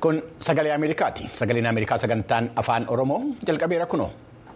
Kun sagalee Ameerikaati. Sagaleen Ameerikaa sagantaan afaan Oromoo jalqabeera kunoo.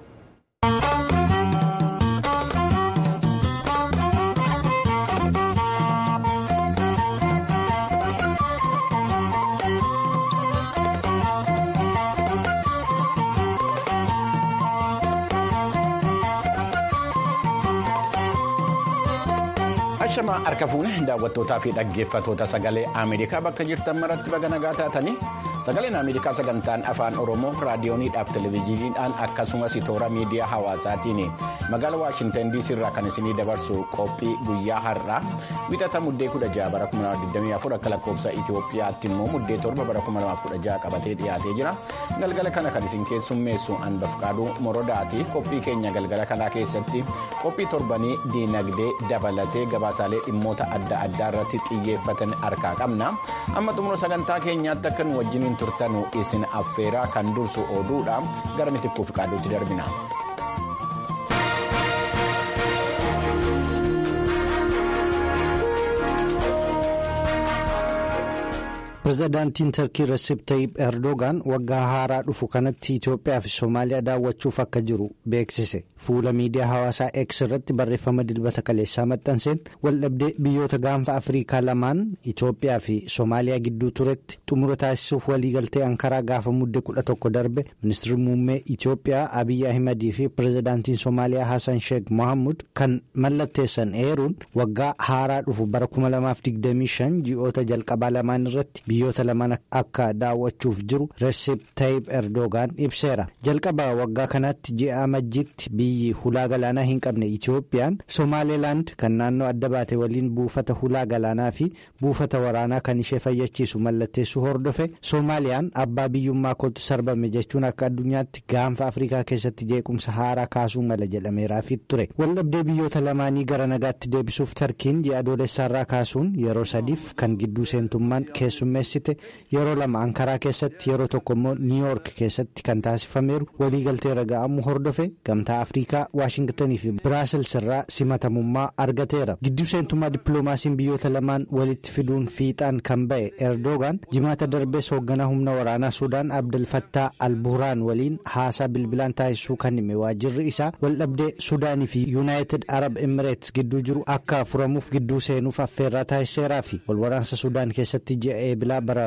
Ashamaa harka fuune daawwattootaa fi dhaggeeffattoota sagalee Ameerikaa bakka jirtan maratti baga nagaa taatanii sagaleen Ameerikaa sagantaan afaan Oromoo raadiyooniidhaaf televezyiiniidhaan akkasumas toora miidiyaa hawaasaatiin magaalaa Waashintan DC irraa kan isinii dabarsu qophii guyyaa har'aa wixata muddee 16 bara 2024 akka lakkoofsa Itoophiyaatti immoo muddee 7 bara 2016 qabatee dhiyaatee jira galgala kana kan isin keessummeessu Anbafqaaduu Morodaati qophii keenya galgala kanaa keessatti qophii torbanii diinagdee dabalatee gabaasaalee dhimmoota adda addaa irratti xiyyeeffatan harkaa qabna amma xumura sagantaa keenyaatti akka nu wajjiniin turtanu isin affeeraa kan dursu oduudha gara mitikkuuf qaaduutti darbina. pirezidaantiin tarkii recep tayyip erdogaan waggaa haaraa dhufu kanatti itiyoophiyaa fi soomaaliyaa daawwachuuf akka jiru beeksise fuula miidiyaa hawaasaa x irratti barreeffama dilbata kaleessaa maxxanseen waldhabdee biyyoota gaanfa afriikaa lamaan itiyoophiyaa fi soomaaliyaa gidduu turetti xumura taasisuuf waliigaltee ankaraa gaafa mudde kudha tokko darbe ministeerri muummee itiyoophiyaa abiyyi ahimadii fi pirezidaantiin soomaaliyaa hasan sheek mohaamud kan mallatteessan eeruun waggaa haaraa dhufu bara 2025 ji'oota jalqabaa lamaan irratti. biyyoota lamaan akka daawwachuuf jiru Recep Tayyip Erdogaan ibseera jalqaba waggaa kanatti ji'a amajjiitti biyyi hulaa galaanaa hin qabne Itiyoophiyaan Somaalilaand kan naannoo adda baate waliin buufata hulaa galaanaa fi buufata waraanaa kan ishee fayyachiisu mallatteessuu hordofe Soomaaliyaan abbaa biyyummaa kootu sarbame jechuun akka addunyaatti gaanfa Afrikaa keessatti jeequmsa haaraa kaasuu mala jedhameeraafi ture waldhabdee biyyoota lamaanii gara nagaatti deebisuuf tarkiin ji'a adoolessaarraa kaasuun yeroo sadiif kan gidduu seentummaan keessummeessite yeroo lama ankaraa keessatti yeroo tokko immoo niiyoork keessatti kan taasifameeru waliigaltee raga'amuu hordofe gamtaa afriikaa waashingtanii fi biraasils irraa simatamummaa argateera gidduu seentummaa dippiloomaasiin biyyoota lamaan walitti fiduun fiixaan kan ba'e erdogaan jimaata darbees hoogganaa humna waraanaa suudaan abdulfattaa albuuraan waliin haasaa bilbilaan taasisuu kan hime waajjirri isaa waldhabdee suudaanii fi yuunaayitid arab emireets gidduu jiru akka furamuuf gidduu seenuuf affeerraa taasiseeraa fi walwaraansa suudaan keessatti ji'a eebilaa bara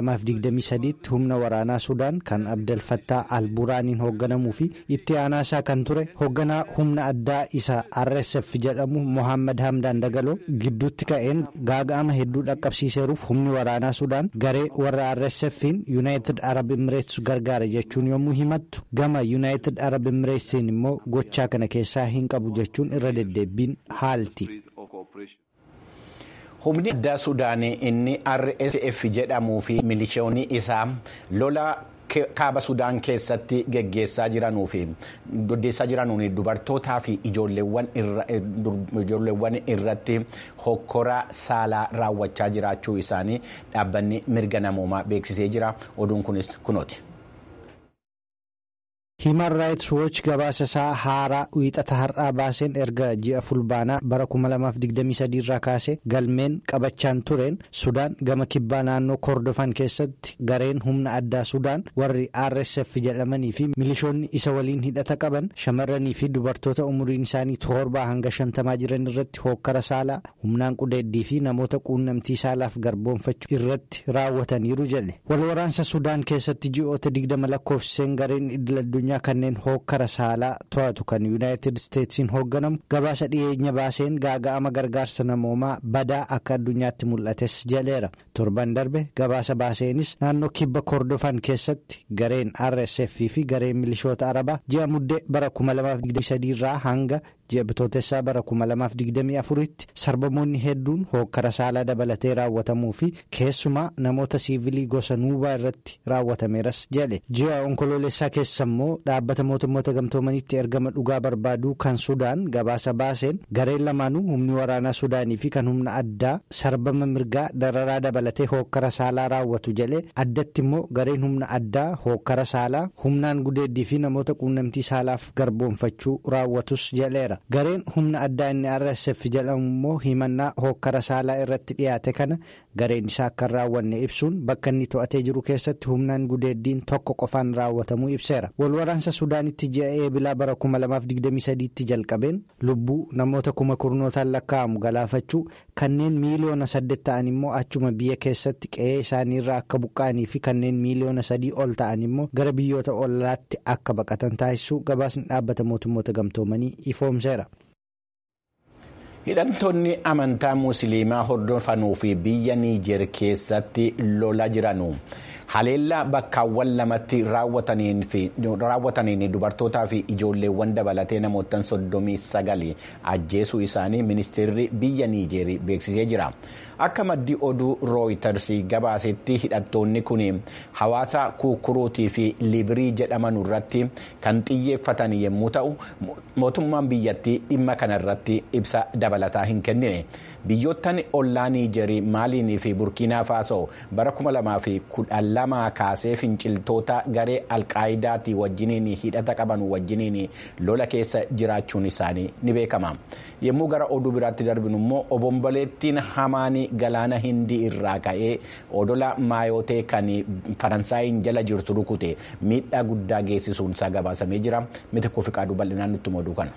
2023 humna waraanaa sudaan kan abdalfattaa alburaaniin hoogganamuu fi itti aanaasaa kan ture hoogganaa humna addaa isa rsf jedhamu mohaammed hamdaan dagaloo gidduutti ka'een gaaga'ama hedduu dhaqqabsiiseeruuf humni waraanaa sudaan garee warra rsf'n yuunaayitid arab emireets gargaara jechuun yommuu himattu gama yuunaayitid arab emireetsiin immoo gochaa kana keessaa hin qabu jechuun irra deddeebiin haalti. humni addaa suudaanii inni rsf jedhamuu fi milishoonni isaa lola kaaba sudaan keessatti geggeessaa jiranuu fi doddeessaa jiranuun dubartootaa fi ijoolleewwan irratti hokkora saalaa raawwachaa jiraachuu isaanii dhaabbanni mirga namoomaa beeksisee jira oduun kunis kunooti. himan raayits wooch gabaasa isaa haaraa wiixata har'aa baaseen erga ji'a fulbaanaa bara 2023 irraa kaase galmeen qabachaan tureen sudaan gama kibbaa naannoo kordofan keessatti gareen humna addaa sudaan warri rsf jedhamanii fi milishoonni isa waliin hidhata qaban shamarranii fi dubartoota umuriin isaanii torbaa hanga shantamaa jiran irratti hookkara saalaa humnaan qudeeddii fi namoota quunnamtii saalaaf garboonfachuu irratti raawwataniiru jedhe walwaraansa sudaan keessatti ji'oota 20 lakkoofsiseen gareen idil addunyaa. kanneen hookkara saalaa to'atu kan yuunaayitid isteetsiin hoogganamu gabaasa dhiyeenya baaseen gaaga'ama gargaarsa namoomaa badaa akka addunyaatti mul'ates jedheera torban darbe gabaasa baaseenis naannoo kibba kordofan keessatti gareen rsf fi gareen milishoota arabaa ji'a muddee bara 2023 irraa hanga ji'a bitootessaa bara 2024tti sarbamoonni hedduun hookkara saalaa dabalatee raawwatamuu fi keessumaa namoota siivilii gosa nuubaa irratti raawwatameeras jedhe ji'a onkoloolessaa keessa immoo dhaabbata mootummoota gamtoomanitti ergama dhugaa barbaaduu kan sudaan gabaasa baaseen gareen lamaanuu humni waraanaa sudaanii fi kan humna addaa sarbama mirgaa dararaa dabalatee hookkara saalaa raawwatu jedhe addatti immoo gareen humna addaa hookkara saalaa humnaan gudeeddii fi namoota quunnamtii saalaaf garboonfachuu raawwatus jedheera. ibseera gareen humna addaa inni rsf jedhamu immoo himannaa hokkara saalaa irratti dhiyaate kana gareen isaa akka hin raawwanne ibsuun bakka inni to'atee jiru keessatti humnaan gudeeddiin tokko qofaan raawwatamuu ibseera walwaraansa suudaanitti ji'a eebilaa bara 2023tti jalqabeen lubbuu namoota kuma kurnootaan lakkaa'amu galaafachuu kanneen miiliyoona saddeet ta'an immoo achuma biyya keessatti qe'ee isaaniirraa akka buqqa'anii fi kanneen miiliyoona sadii ol ta'an immoo gara biyyoota ollaatti akka baqatan taasisuu gabaasni dhaabbata mootummoota gamtoomanii ifoomseera. hidhattoonni amantaa musliimaa hordofanuu fi biyya niijer keessatti lola jiranu haleellaa bakkaawwan lamatti raawwataniin dubartootaa fi ijoolleewwan dabalatee namoota soddomii sagali ajjeesuu isaanii ministeerri biyya niijerii beeksisee jira. akka maddi oduu rooyiters gabaasetti hidhattoonni kun hawaasa kukuruutii fi libirii jedhaman irratti kan xiyyeeffatan yommuu ta'u mootummaan biyyattii dhimma kanarratti ibsa dabalataa hin kennine biyyoottan ollaa niijerii maaliinii fi burkiinaa faasoo bara 2012 kaasee finciltoota garee alqaayidaatii wajjiniin hidhata qaban wajjiniin lola keessa jiraachuun isaanii ni beekama yommuu gara oduu biraatti darbinu immoo obomboleettiin hamaanii galaana hindii irraa ka'ee odola maayotee kan faransaayiin jala jirtu rukute miidhaa guddaa geessisuun isaa gabaasamee jira miti kufiqaaduu bal'inaan nutti moduu kana.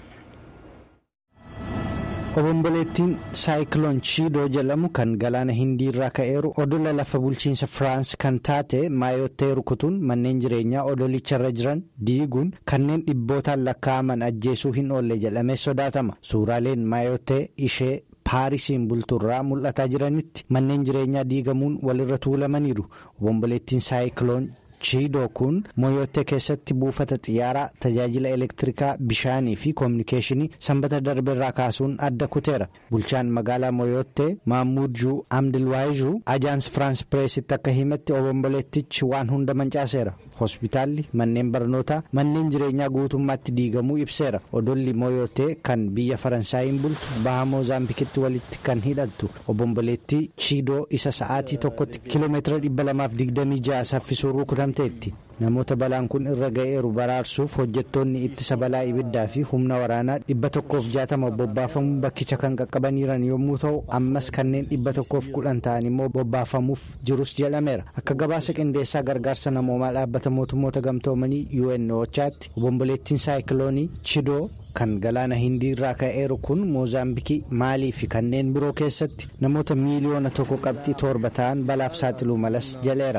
obomboleettiin saayikiloon chiidoo jedhamu kan galaana hindii irraa ka'eeru odola lafa bulchiinsa firaans kan taate maayottee rukutuun manneen jireenyaa odolicharra jiran diiguun kanneen dhibbootaan lakkaa'aman ajjeesuu hin oolle jedhamee sodaatama suuraaleen maayottee ishee. paarisiin bulturraa mul'ataa jiranitti manneen jireenyaa diigamuun walirra tuulamaniiru obomboleettiin saayikiloon chiidoo kun moyottee keessatti buufata xiyyaaraa tajaajila elektirikaa bishaanii fi koominikeeshinii sanbata darbeerraa kaasuun adda kuteera bulchaan magaalaa moyottee maammudjuu amdilwaayizuu ajaans firaans pireesitti akka himetti obomboleettichi waan hunda mancaaseera hospitaalli manneen barnootaa manneen jireenyaa guutummaatti diigamuu ibseera odolli moyottee kan biyya faransaayiin bultu baha moozaambikitti walitti kan hidhattu obomboleettii chiidoo isa sa'aatii tokkotti kiiloomeetira 226 saffisuu rukutamteetti namoota balaan kun irra ga'eeru baraarsuuf hojjettoonni ittisa balaa ibiddaa fi humna waraanaa 160 bobbaafamuun bakkicha kan qaqqabaniiran yommuu ta'u ammas kanneen 110 ta'an immoo bobbaafamuuf jirus jedhameera akka gabaasa qindeessaa gargaarsa namoomaa dhaabbata mootummoota gamtoomanii UNOchaatti obomboleettiin saayikiloonii chidoo kan galaana hindii irraa ka'eeru kun moozaambikii maalii fi kanneen biroo keessatti namoota miiliyoona tokko qabxii torba ta'an balaaf saaxiluu malas jaleera.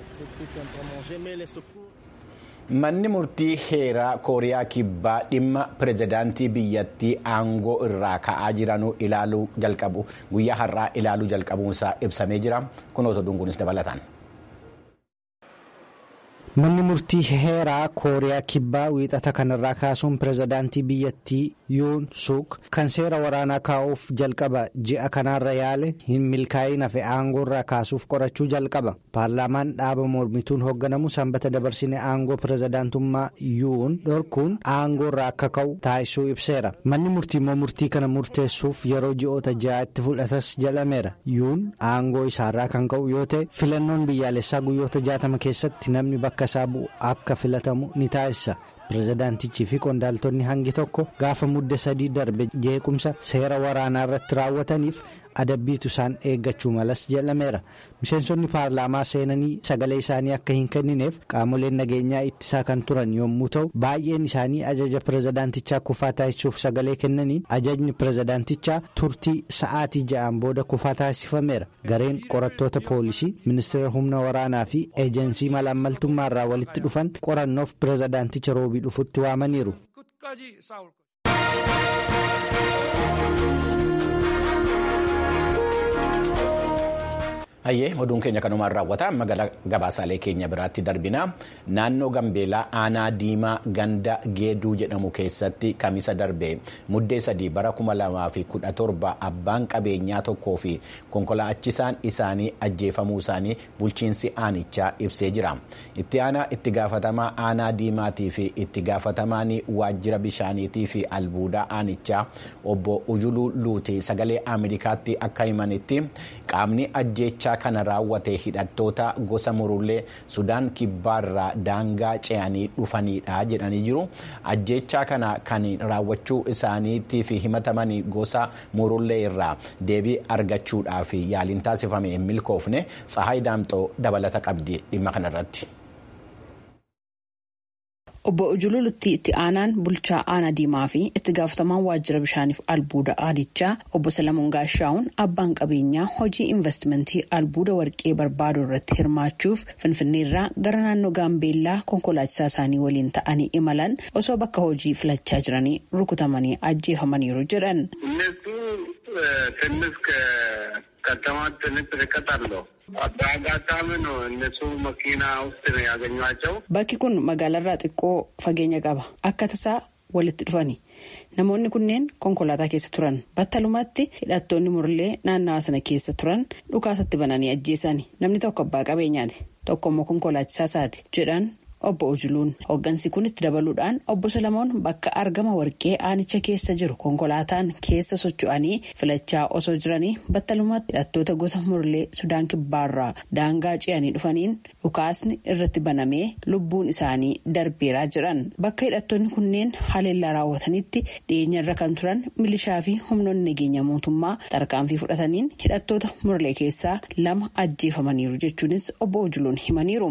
manni murtii heeraa kooriyaa kibbaa dhimma pirezidaantii biyyattii aangoo irraa ka'aa jiranuu ilaaluu jalqabu guyyaa har'aa ilaaluu jalqabuunsaa ibsamee jira kunoota dunguunis dabalataan. manni murtii heeraa kooriyaa kibbaa wiixata kanarraa kaasuun pirezidaantii biyyattii yuun suuk kan seera waraanaa kaa'uuf jalqaba ji'a kanaarra yaale hin milkaa'in hafe aangoo irraa kaasuuf qorachuu jalqaba paarlaamaan dhaaba mormituun hoogganamu sanbata dabarsine aangoo pirezidaantummaa yuun dhorkuun aangoo irraa akka ka'u taasisuu ibseera manni murtii immoo murtii kana murteessuuf yeroo ji'oota ja'aatti fudhatas jedhameera yuun aangoo isaarraa kan ka'u yoo ta'e filannoon biyyaalessaa guyyoota jaatama keessatti namni bakka isaa bu'u akka filatamu ni taasisa pirezidaantichii fi qondaaltonni hangi tokko gaafa mudde sadii darbe jeequmsa seera waraanaa irratti raawwataniif adabbiitu isaan eeggachuu malas jedhameera miseensonni paarlaamaa seenanii sagalee isaanii akka hin kennineef qaamoleen nageenyaa ittisaa kan turan yommuu ta'u baay'een isaanii ajaja pirezidaantichaa kufaa taasisuuf sagalee kennaniin ajajni pirezidaantichaa turtii sa'aatii ja'aan booda kufaa taasifameera gareen qorattoota poolisii ministeera humna waraanaa fi eejensii malaammaltummaa irraa walitti dhufan qorannoof pirezidaanticha roobii dhufutti waamaniiru. Hayyee oduun keenya kanumaan raawwata magaalaa gabaasaalee keenya biraatti darbina naannoo Gambeelaa aanaa diimaa ganda geeduu jedhamu keessatti kamisa darbe muddee sadii bara kuma lamaa fi kudha torba abbaan qabeenyaa tokkoo fi konkolaachisaan isaanii ajjeefamuu isaanii bulchiinsi aanichaa ibsee jira itti aanaa itti gaafatamaa aanaa diimaatii fi itti gaafatamaan waajjira bishaaniitii fi albuudaa aanichaa obbo Ujuluu Luuti sagalee Ameerikaatti akka himanitti qaamni ajjeechaa ajjechaa kana raawwate hidhattoota gosa murullee sudaan kibbaarraa daangaa ce'anii dhufanidha jedhanii jiru ajjechaa kana kan raawwachuu isaaniitiif himatamanii gosa murullee irraa deebii argachuudhaaf yaaliin taasifame hin milkoofne tsahaay daamxoo dabalata qabdi dhimma kanarratti. Obbo Ujululutti itti aanaan bulchaa aanaa diimaa fi itti gaafatamaan waajjira bishaaniif albuuda aadichaa obbo Salamuun Gaashaawun abbaan qabeenyaa hojii investimentii albuuda warqee barbaaduu irratti hirmaachuuf finfinneerraa gara naannoo gaambeellaa konkolaachisaa isaanii waliin ta'anii imalan osoo bakka hojii filachaa jiranii rukutamanii ajjeefamaniiru jedhan. Bakki kun magaalarraa xiqqoo fageenya qaba. Akka tasaa walitti dhufani. Namoonni kunneen konkolaataa keessa turan. Battalumatti hidhattoonni murlee naannawa sana keessa turan dhukaasatti bananii ajjeesani. Namni tokko abbaa qabeenyaati. Tokko immoo konkolaachisaa isaati jedhan obbo Ujuluun. Hooggansi kun itti dabaluudhaan obbo Salamoon bakka argama warqee aanicha keessa jiru konkolaataan keessa socho'anii filachaa osoo jiranii battalumatti hidhattoota gosa murlee Sudaan kibbaarraa daangaa ce'anii dhufaniin dhukaasni irratti banamee lubbuun isaanii darbeeraa jiran. Bakka hidhattoonni kunneen haleellaa raawwatanitti dhiyeenyarra kan turan milishaa fi humnoonni nageenya mootummaa tarkaanfii fudhataniin hidhattoota murlee keessaa lama ajjeefamaniiru jechuunis obbo Ujuluun himaniiru.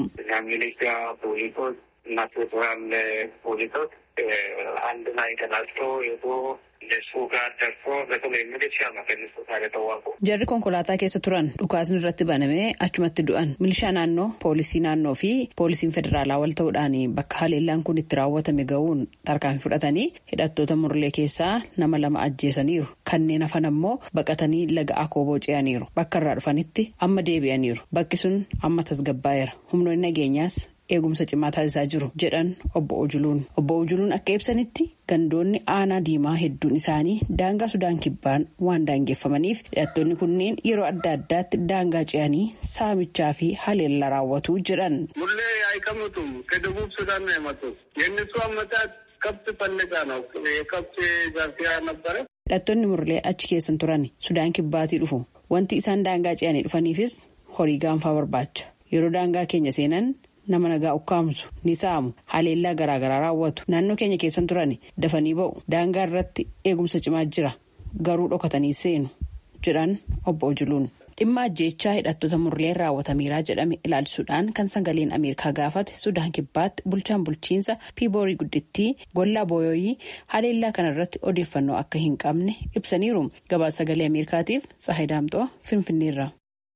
እና ፌዴራል ፖሊሶች አንድ ላይ ተናግቶ ሄዶ እነሱ ጋር ደርሶ በተለይ ሚሊሻ ነው ከነሱ ጋር የተዋጉ jarri konkolaataa keessa turan dhukaasni irratti banamee achumatti du'an milishaa naannoo poolisii naannoo fi poolisiin federaalaa wal ta'uudhaan bakka haleellaan kun itti raawwatame ga'uun tarkaanfii fudhatanii hidhattoota murlee keessaa nama lama ajjeesaniiru kanneen hafan ammoo baqatanii laga akooboo ce'aniiru bakka irraa dhufanitti amma deebi'aniiru bakki sun amma tasgabbaa'eera humnoonni nageenyaas eegumsa cimaa taasisaa jiru jedhan obbo Ujuluun. Obbo Ujuluun akka ibsanitti gandoonni aanaa diimaa hedduun isaanii daangaa Sudaan kibbaan waan daangeffamaniif hidhattoonni kunneen yeroo adda addaatti daangaa ce'anii saamichaa fi haleellaa raawwatu jedhan. Mullee አይቀምጡም ከደቡብ ሱዳን ነው የመጡት የእነሱ አመጣት ከብት ፈልጋ ነው የከብት ዛፊያ ነበረ hidhattoonni murlee achi keessan turan Sudaan kibbaatii dhufu wanti isaan daangaa ce'anii dhufaniifis horii gaanfaa barbaacha yeroo daangaa keenya seenan nama nagaa ukkaamsu ni saamu haleellaa garaagaraa raawwatu naannoo keenya keessan turan dafanii ba'u daangaa irratti eegumsa cimaa jira garuu dhokatanii seenu jedhan obbo Ujuluun. dhimma ajjeechaa hidhattoota murleen raawwatameeraa jedhame ilaalchisuudhaan kan sagaleen ameerikaa gaafate sudaan kibbaatti bulchaan bulchiinsa piiboorii guddittii gollaa booyoyii haleellaa kanarratti odeeffannoo akka hin qabne ibsaniiru gabaasa sagalee ameerikaatiif tsahay daamxoo finfinneerra.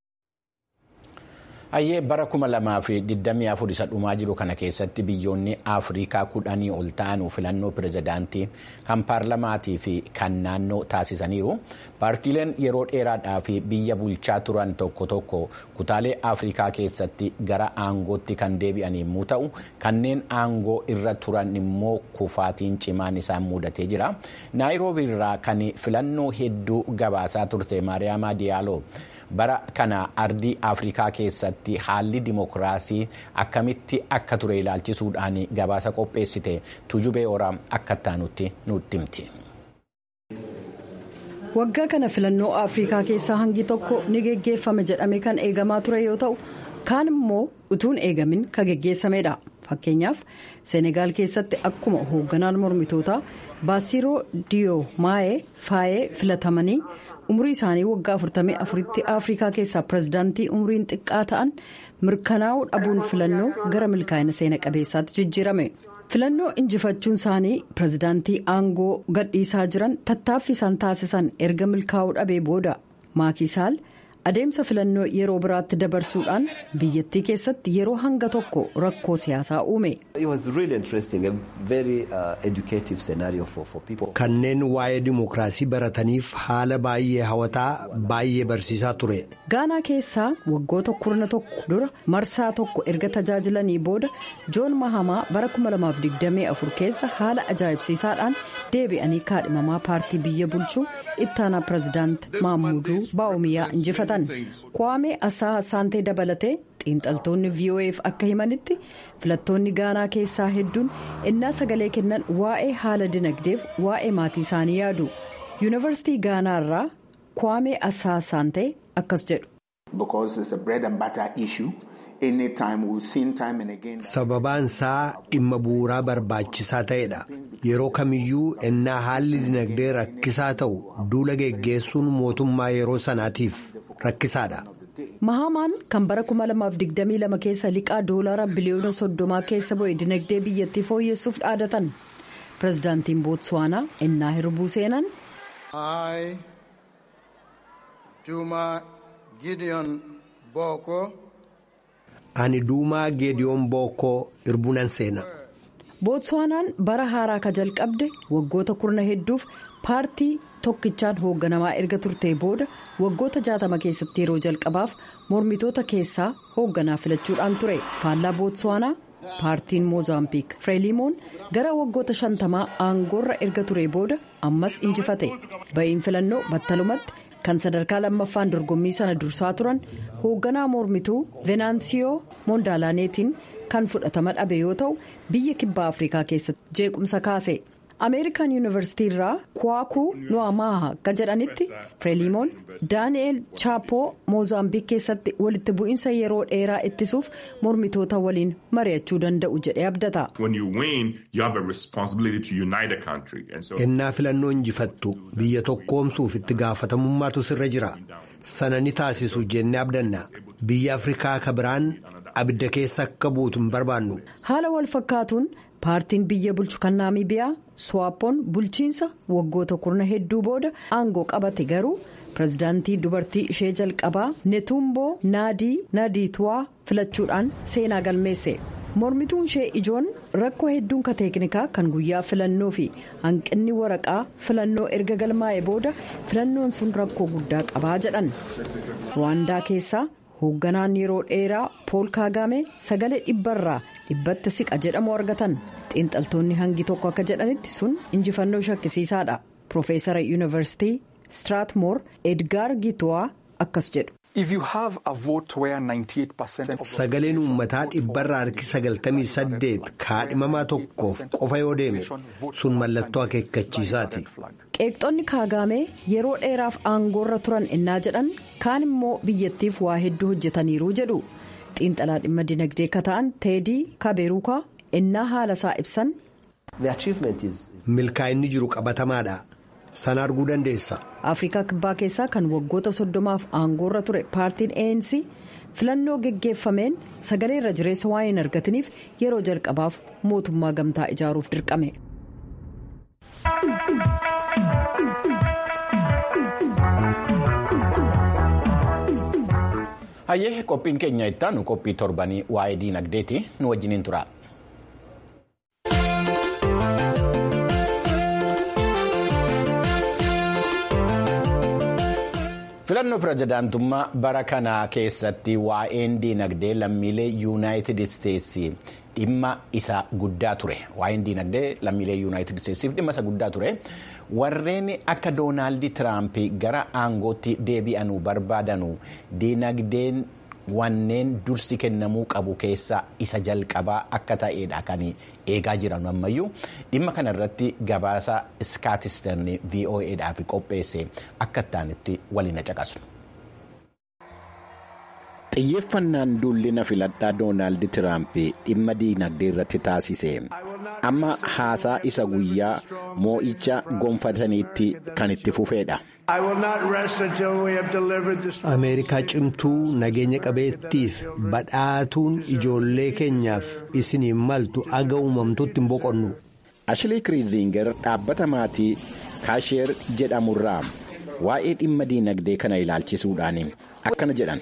Hayyee bara kuma lamaa fi digdamii afur isa dhumaa jiru kana keessatti biyyoonni Afrikaa kudhanii ol ta'an filannoo pirezidaantii kan paarlamaatii fi kan naannoo taasisaniiru. Paartiileen yeroo dheeraadhaaf biyya bulchaa turan tokko tokko kutaalee Afrikaa keessatti gara aangootti kan deebi'an yommuu ta'u, kanneen aangoo irra turan immoo kufaatiin cimaan isaan mudatee jira. Naayiroobii irraa kan filannoo hedduu gabaasaa turte Maariyaamaa Diyaaloo. bara kana ardii afrikaa keessatti haalli dimokiraasii akkamitti akka ture ilaalchisuudhaan gabaasa qopheessite tujubee oraa akka taanutti nutti himti. waggaa kana filannoo afrikaa keessaa hangi tokko ni geggeeffame jedhame kan eegamaa ture yoo ta'u kaan immoo utuun eegamin kan geggeessamedha fakkeenyaaf seenegaal keessatti akkuma hoogganaan mormitootaa baasiroo diyoo maayee faayee filatamanii. umrii isaanii waggaa 44tti afrikaa keessaa pirezidaantii umriin xiqqaa ta'an mirkanaa'uu dhabuun filannoo gara milkaa'ina seena qabeessaatti jijjiirame filannoo injifachuun isaanii pirezidaantii aangoo gadhiisaa jiran tattaaffii isaan taasisan erga milkaa'uu dhabee booda maakisaal adeemsa filannoo yeroo biraatti dabarsuudhaan biyyattii keessatti yeroo hanga tokko rakkoo siyaasaa uume. kanneen waa'ee dimokiraasii barataniif haala baay'ee hawataa baay'ee barsiisaa ture. gaanaa keessaa waggoota kurna tokko dura marsaa tokko erga tajaajilanii booda joon mahamaa bara 2024 keessa haala ajaa'ibsiisaadhaan deebi'anii kaadhimamaa paartii biyya bulchuu ittaanaa pirezidaant maamuduu baa'oomiyaa injifatan kwaamee asaa saantee dabalatee xiinxaltoonni vo'eef akka himanitti filattoonni gaanaa keessaa hedduun innaa sagalee kennan waa'ee haala dinagdeef waa'ee maatii isaanii yaadu yuunivarsiitii gaanaa irraa kwaamee asaa saantee akkas jedhu. Sababaan isaa dhimma bu'uuraa barbaachisaa ta'edha. Yeroo kamiyyuu ennaa haalli dinagdee rakkisaa ta'u duula geggeessuun mootummaa yeroo sanaatiif rakkisaadha. Mahamaan kan bara 2022 keessa liqaa doolaara biliyoona soddomaa keessa bu'e dinagdee biyyattii fooyyessuuf dhaadatan. Pireezidaantiin Bootsuwaanaa ennaa hirbuu seenan. Juma Gideon Boko. Ani Duumaa Geediyoon Bookoo hirbuunan seena. Bootsuwaanaan bara haaraa ka jalqabde waggoota kurna hedduuf paartii tokkichaan hoogganamaa erga turtee booda waggoota jaatama keessatti yeroo jalqabaaf mormitoota keessaa hoogganaa filachuudhaan ture faallaa Bootsuwaanaa paartiin moozaambiik fireelimoon gara waggoota shantamaa aangoorra erga ture booda ammas injifate ba'iin filannoo battalumatti. kan sadarkaa lammaffaan dorgommii sana dursaa turan hoogganaa mormituu venaansiyoo moondaalaaneetiin kan fudhatama dhabe yoo ta'u biyya kibbaa afrikaa keessatti jeequmsa kaase ameerikaan yuunivarsiitii irraa kuwaakuu nu'amaaha kan jedhanitti fireelimoon daani'eel chaapoo moozaambiik keessatti walitti bu'iinsa yeroo dheeraa ittisuuf mormitoota waliin mari'achuu danda'u jedhee abdata. ennaa filannoo injifattu biyya tokkoomsuuf itti gaafatamummaatu sirra jira sana ni taasisu jennee abdanna biyya afrikaa ka biraan abidda keessa akka buutu hin barbaannu. haala wal fakkaatuun paartiin biyya bulchu kan naamibiyaa swaapoon bulchiinsa waggoota kurna hedduu booda aangoo qabate garuu pireezidaantii dubartii ishee jalqabaa netumboo naadii nadiituwaa filachuudhaan seenaa galmeesse. mormituun ishee ijoon rakkoo hedduun ka teeknikaa kan guyyaa filannoo fi hanqinni waraqaa filannoo erga galmaa'e booda filannoon sun rakkoo guddaa qabaa jedhan ruwaandaa keessaa hoogganaan yeroo dheeraa pool kaagaame sagalee dhibbarraa dhibbatti siqa jedhamu argatan xiinxaltoonni hangi tokko akka jedhanitti sun injifannoo shakkisiisaadha piroofeesara yuunivarsiitii straatmoor edgaar gituwaa akkas jedhu. Sagaleen uummataa dhibbarraa harki sagaltamii saddeet kaadhimamaa tokkoof qofa yoo deeme sun mallattoo akeekkachiisaati. Qeeqxonni kaagaamee yeroo dheeraaf aangoorra turan innaa jedhan kaan immoo biyyattiif waa hedduu hojjetaniiru jedhu xiinxalaa dhimma dinagdee ka ta'an teedii kabeeruukaa innaa haala isaa ibsan. Milkaa'inni jiru qabatamaadha. sana arguu dandeessa. afrikaa kibbaa keessaa kan waggoota soddomaaf aangoorra ture paartiin ANC filannoo geggeeffameen sagalee irra jireessa waan hin argatiniif yeroo jalqabaaf mootummaa gamtaa ijaaruuf dirqame. hayyee qophiin keenya ittaanu qophii torbanii waa'ee diinagdeeti nu wajjiniin tura. filannoo pirezidaantummaa bara kanaa keessatti waa'een diinagdee lammiilee yuunaayitid isteetsi dhimma isa guddaa ture waa'een diinagdee lammiilee yuunaayitid isteetsiif dhimma isa guddaa ture warreen akka doonaald tiraamp gara aangootti deebi'anuu barbaadanu diinagdeen wanneen dursi kennamuu qabu keessa isa jalqabaa akka ta'edha kan eegaa jiran ammayyuu dhimma kana irratti gabaasa iskaatisterni voa'dhaaf qopheesse akka ittaanitti waliin caqasu. xiyyeeffannaan duullina filadhaa doonaald tiraamp dhimma diinagdee irratti taasise amma haasaa isa guyyaa moo'icha gonfataniitti kan itti fufeedha. ameerikaa cimtuu nageenya qabeettiif badhaatuun ijoollee keenyaaf isiniin maltu aga uumamtutti hin boqonnu. ashilii kiriizinger dhaabbata maatii kaasheer jedhamurraa waa'ee dhimma diinagdee kana ilaalchisuudhaan akkana jedhan.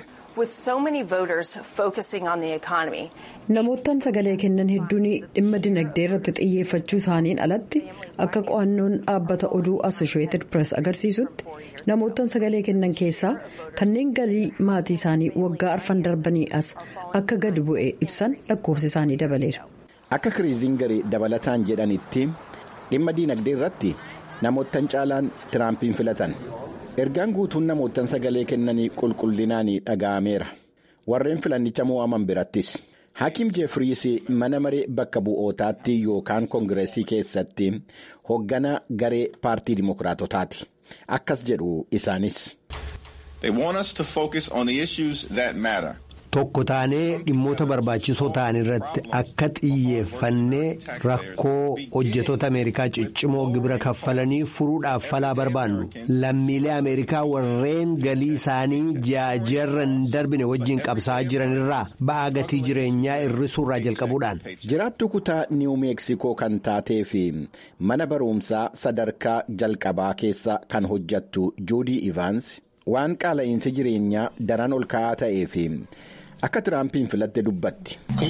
namoottan sagalee kennan hedduun dhimma dinagdee irratti xiyyeeffachuu isaaniin alatti akka qo'annoon dhaabbata oduu assosheeted press agarsiisutti namoottan sagalee kennan keessaa kanneen galii maatii isaanii waggaa arfan darbanii as akka gadi bu'e ibsan lakkoofsi isaanii dabaleera. akka kiriizingarii dabalataan jedhanitti dhimma diinagdee irratti namoottan caalaan tiraampiin filatan. ergaan guutuun namoottan sagalee kennanii qulqullinaan dhaga'ameera warreen filannicha mo'aman birattis hakiim jeefriis mana maree bakka bu'ootaatti yookaan koongireesii keessatti hoogganaa garee paartii dimookiraatotaati akkas jedhu isaanis. They want us to focus on the issues that matter. Tokko taanee dhimmoota barbaachisoo ta'an irratti akka xiyyeeffannee rakkoo hojjetoota Ameerikaa ciccimoo gibira kaffalanii furuudhaaf falaa barbaannu lammiilee Ameerikaa warreen galii isaanii ji'aaji'arra hin darbine wajjin qabsaa'aa jiran irraa ba'aa gatii jireenyaa hir'isuurraa jalqabuudhaan. Jiraattuu kutaa niiw meeksikoo kan taatee fi mana barumsaa sadarkaa jalqabaa keessa kan hojjattu juudii ivaans waan qaala'iinsi jireenyaa daran ol ka'aa ta'ee fi. akka tiraampiin filatte dubbatti.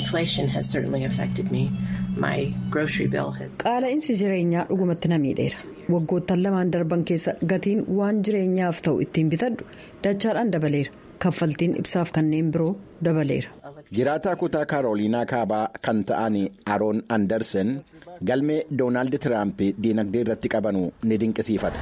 qaala'insi jireenyaa dhugumatti na miidheera waggoottan lamaan darban keessa gatiin waan jireenyaaf ta'u ittiin bitadhu dachaadhaan dabaleera kaffaltiin ibsaaf kanneen biroo dabaleera. jiraataa kutaa kaaroliinaa kaabaa kan ta'an aroon andersen galmee doonaald tiraamp diinagdee irratti qabanu ni dinqisiifata.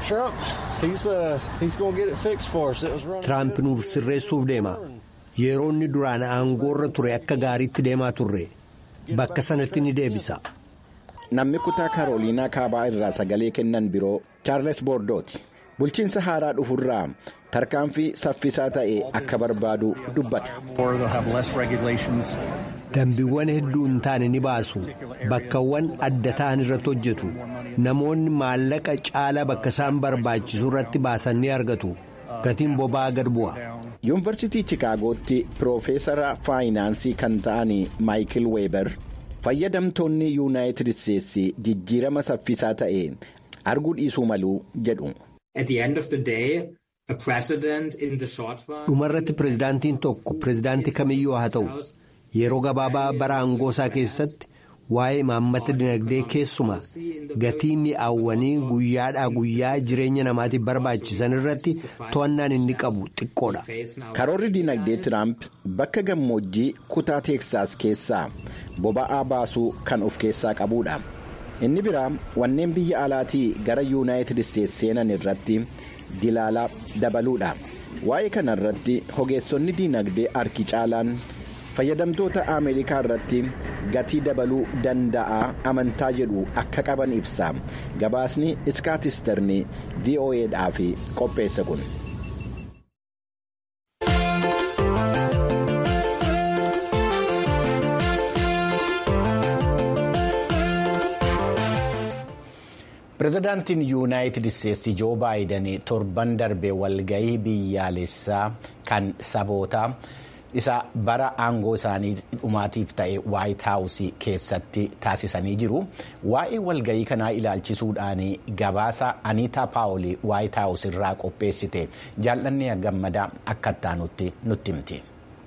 tiraamp nuuf sirreessuuf deema. yeroo inni duraan aangoorra ture akka gaariitti deemaa turre bakka sanatti ni deebisa. namni kutaa kaaroliinaa kaabaa irraa sagalee kennan biroo chaarles boordooti bulchiinsa haaraa dhufurraa tarkaanfii saffisaa ta'e akka barbaadu dubbata. dambiiwwan hedduu hin taane ni baasu bakkawwan adda ta'an irratti hojjetu namoonni maallaqa caalaa bakka isaan barbaachisu irratti baasan ni argatu gatiin boba'aa gad bu'a. yuunivarsiitii chicaagootti piroofeesara faayinaansii kan ta'an maayikil weeber fayyadamtoonni yuunaayitid isteetsi jijjiirama saffisaa ta'e arguu dhiisuu maluu jedhu. dhumarratti pirezidaantiin tokko pirezidaantii kamiyyuu haa ta'u yeroo gabaabaa bara aangoosaa keessatti waa'ee imaammata dinagdee keessuma gatii mi'aawwanii guyyaadhaa guyyaa jireenya namaatiif barbaachisan irratti to'annaan inni qabu xiqqoodha. karoorri dinagdee tiraamp bakka gammoojjii kutaa teeksaas keessaa boba'aa baasuu kan of keessaa qabudha. inni biraa wanneen biyya alaatii gara yuunaayitid isteetsi seenan irratti dilaalaa dabaluudha. waa'ee kana irratti ogeessonni dinagdee harki caalaan. fayyadamtoota ameerikaa irratti gatii dabaluu danda'a amantaa jedhu akka qaban ibsa gabaasni iskaatisterni vo'edhaaf qopheesse kun. pirezidaantiin yuunaayitid isteetsi joo baayiden torban darbe walgahii biyyaalessaa kan sabootaa. isa bara aangoo isaanii dhumaatiif ta'e waayit haawusii keessatti taasisanii jiru waa'ee walgahii kanaa ilaalchisuudhaan gabaasa aniitaa paawolii waayit haawus irraa qopheessite jaallanni gammadaa akka ittaanutti nutti himti.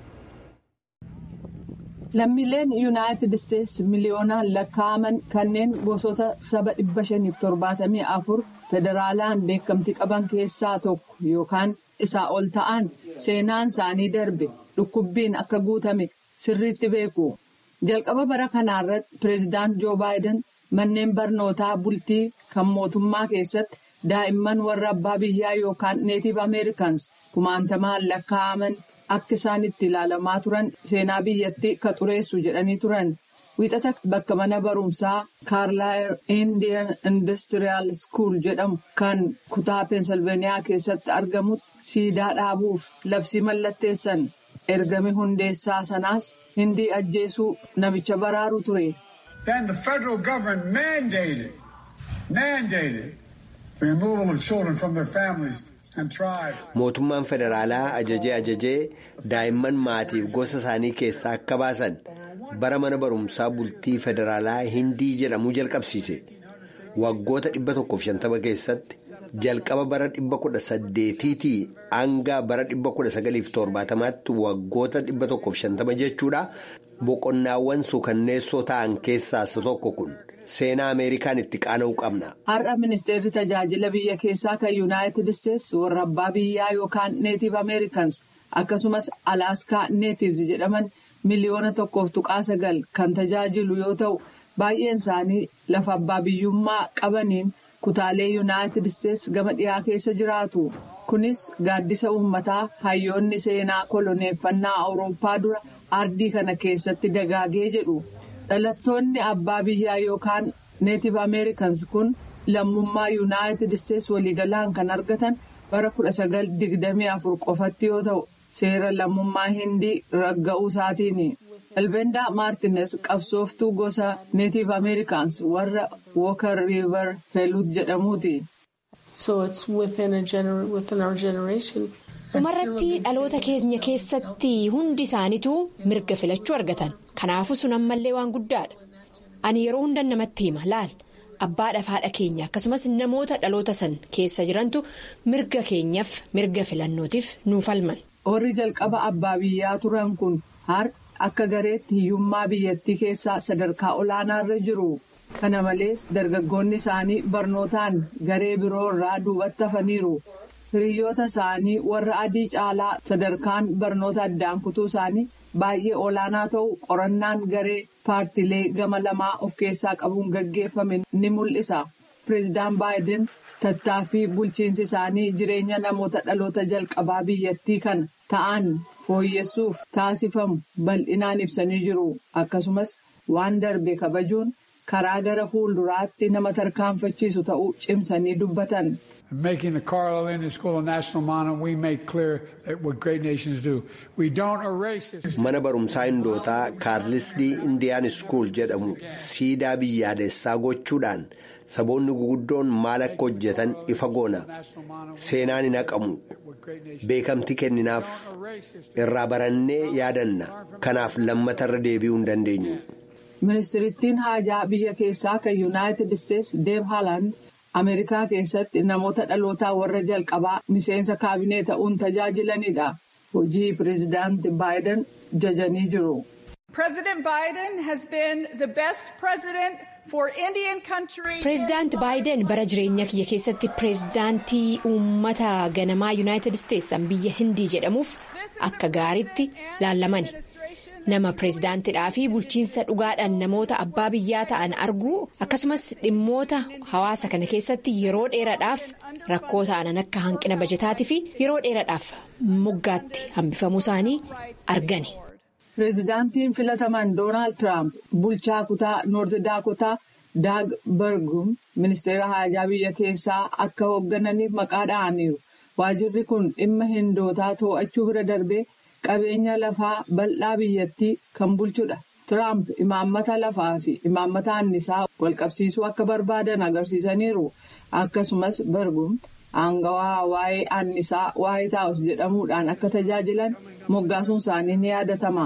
lammiileen yuunaayitid isteetsi miliyoonaan lakkaa'aman kanneen gosoota saba dhibba shaniif torbaatamii afur federaalaan beekamtii qaban keessaa tokko yookaan isaa ol ta'an seenaan isaanii darbe. dhukkubbiin akka guutame sirriitti beeku jalqaba bara kanaarratti pireezidaant joo baayiden manneen barnootaa bultii kan mootummaa keessatti daa'imman warra abbaa biyyaa yookaan neetiif ameerikaans kumaantamaan lakkaa'aman akka isaan itti ilaalamaa turan seenaa biyyattii ka xureessu jedhanii turan wiixata bakka mana barumsaa kaarlaayir indiyan industiriyaal skuul jedhamu kan kutaa peensilveeniyaa keessatti argamutti siidaa dhaabuuf labsii mallatteessan. ergami hundeessaa sanaas hindii ajjeesuu namicha baraaru ture. Then the federal government mandated, mandated removal of children from their families and tribes. Mootummaan federaalaa ajajee ajajee daa'imman maatiif gosa isaanii keessaa akka baasan bara mana barumsaa bultii federaalaa hindii jedhamuu jalqabsiise. Waggoota 150 keessatti jalqaba bara 1800tii hanga bara 1970tti waggoota 150 jechuudha boqonnaawwan suukanneessoo ta'an keessaa isa tokko kun seenaa ameerikaan itti qaana'uu qabna. Har'a ministeerri tajaajila biyya keessaa kan yuunaayitid isteetsi warra abbaa biyyaa yookaan neetiif ameerikaans akkasumas alaaskaa neetiivs jedhaman miliyoona tokkoof tuqaa sagal kan tajaajilu yoo ta'u. baay'een isaanii lafa abbaa biyyummaa qabaniin kutaalee yuunaayitid isteetsi gama dhiyaa keessa jiraatu kunis gaaddisa uummataa hayyoonni seenaa koloneeffannaa awurooppaa dura ardii kana keessatti dagaagee jedhu dhalattoonni abbaa biyyaa yookaan neetiif ameerikaans kun lammummaa yuunaayitid isteetsi waliigalaan kan argatan bara 1924 qofatti yoo ta'u seera lammummaa hindii ragga'uu isaatiini. elbendaa maartines qabsooftuu gosa neetiif ameerikaans warra wookar riivar feelut jedhamuuti. dhumarratti dhaloota keenya keessatti hundi isaaniitu mirga filachuu argatan kanaafuu sun ammallee waan guddaadha ani yeroo hundan namatti hima laal abbaadhaaf haadha keenya akkasumas namoota dhaloota san keessa jirantu mirga keenyaaf mirga filannootiif nuuf falman. warri jalqaba abbaa biyyaa turan kun har akka gareetti hiyyummaa biyyattii keessaa sadarkaa olaanaarra jiru. kana malees dargaggoonni isaanii barnootaan garee biroo irraa duubatti hafaniiru. hiriyoota isaanii warra adii caalaa sadarkaan barnoota addaan kutuu isaanii baay'ee olaanaa ta'u qorannaan garee paartilee gama lamaa of keessaa qabuun gaggeeffame ni mul'isa. pireezidaan baayiden tattaaffii bulchiinsi isaanii jireenya namoota dhaloota jalqabaa biyyattii kana ta'an fooyyessuuf taasifamu bal'inaan ibsanii jiru akkasumas waan darbe kabajuun karaa gara fuulduraatti nama tarkaanfachiisu ta'uu cimsanii dubbatan. Making the Carolina School a national monument, we make clear that what great nations do. We don't erase it. Mana barumsaa hindootaa kaarlisdii indiyaan iskuul jedhamu siidaa biyyaalessaa gochuudhaan saboonni guguddoon maal akka hojjetan ifa goona. Seenaan hin haqamu. Beekamti kenninaaf irraa barannee yaadanna. Kanaaf lammatarra deebi'uu hin dandeenyu. Ministirittiin haajaa biyya keessaa kan Yuunaayitid Isteetsi Deeb Haaland. Ameerikaa keessatti namoota dhalootaa warra jalqabaa miseensa kaabinee ta'uun tajaajilanidha. Hojii pireezidaanti Baayiden jajanii jiru. Pireezidaanti Baayiden bara jireenya kiyya keessatti pireezidaantii uummata ganamaa Yuunaayitid Isteetsan biyya Hindii jedhamuuf akka gaariitti laallamani. nama pireezidaantidhaa fi bulchiinsa dhugaadhaan namoota abbaa biyyaa ta'an arguu akkasumas dhimmoota hawaasa kana keessatti yeroo dheeraadhaaf rakkoo ta'an akka hanqina bajataatii fi yeroo dheeraadhaaf moggaatti hambifamuu isaanii argani. pireezidaantiin filataman doonaald tiraamp bulchaa kutaa noorti daakotaa daag bargum ministeera haajaa biyya keessaa akka hooggananiif maqaa dha'aniiru waajirri kun dhimma hindootaa to'achuu bira darbee. qabeenya lafaa bal'aa biyyattii kan bulchudha. Tiraamp imaammata lafaa fi imaammata annisaa walqabsiisuu akka barbaadan agarsiisaniiru. Akkasumas barguun aangawaa waa'ee annisaa waayit haawus jedhamuudhaan akka tajaajilan moggaasuun isaanii ni yaadatama.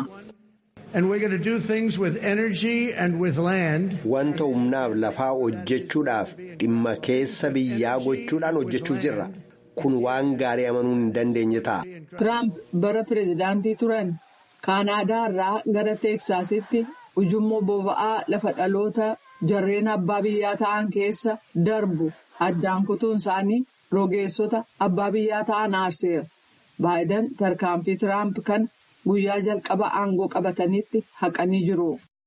Wanta humnaaf lafaa hojjechuudhaaf dhimma keessa biyyaa gochuudhaan hojjechuu jirra. Kun waan gaarii amanuun hin dandeenye ta'a. Tiraamp bara pireezidaantii turan kaanaadaa irraa gara teeksaasitti ujummoo boba'aa lafa dhaloota jarreen abbaa biyyaa ta'an keessa darbu addaan kutuun isaanii rogeessota abbaa biyyaa ta'an aarseera. Baayiden tarkaanfii Tiraamp kan guyyaa jalqaba aangoo qabatanitti haqanii jiru.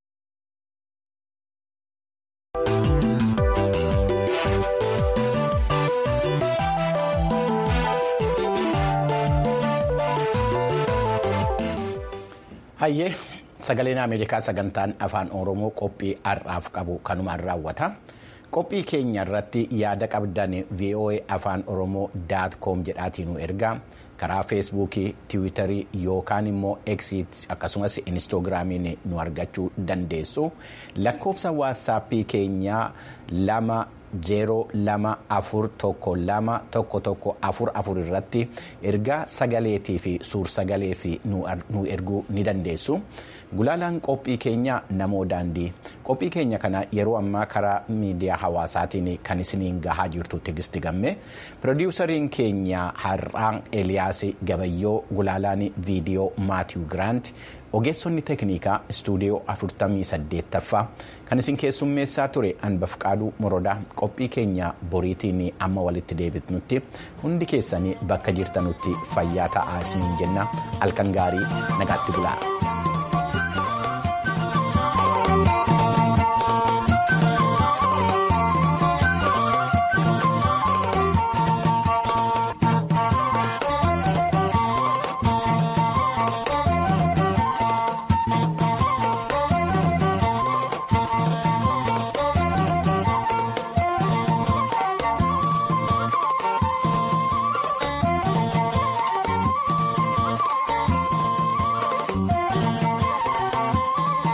Hayyee sagaleen Ameerikaa sagantaan afaan Oromoo qophii har'aaf qabu kanumaan raawwata. Qophii keenya irratti yaada qabdan VOA afaan Oromoo daat koom jedhaatiin nu ergaa karaa feesbuukii, tiwiitarii yookaan immoo eksiit akkasumas inistoogiraamiin nu argachuu dandeessu. Lakkoofsa waatsaappii keenyaa lama. zeeroo lama afur tokko lama tokko tokko afur afur irratti ergaa sagaleetii fi suur sagalee fi nu erguu ni dandeessu. Gulaalaan qophii keenya namoo daandii qophii keenya kana yeroo ammaa karaa miidiyaa hawaasaatiin kan isiniin gahaa jirtu tigisti gamme pirodiwusariin keenya har'aan Eliyaas Gabayyoo gulaalaan viidiyoo Maatiyu Giraant ogeessonni teeknikaa istuudiyoo 48ffaa kan isin keessummeessaa ture anbafqaaduu morodaa qophii keenya boriitiin amma walitti deebitnutti hundi keessanii bakka jirtanutti fayyaa ta'aa isiniin jenna halkan gaarii nagaatti bulaa.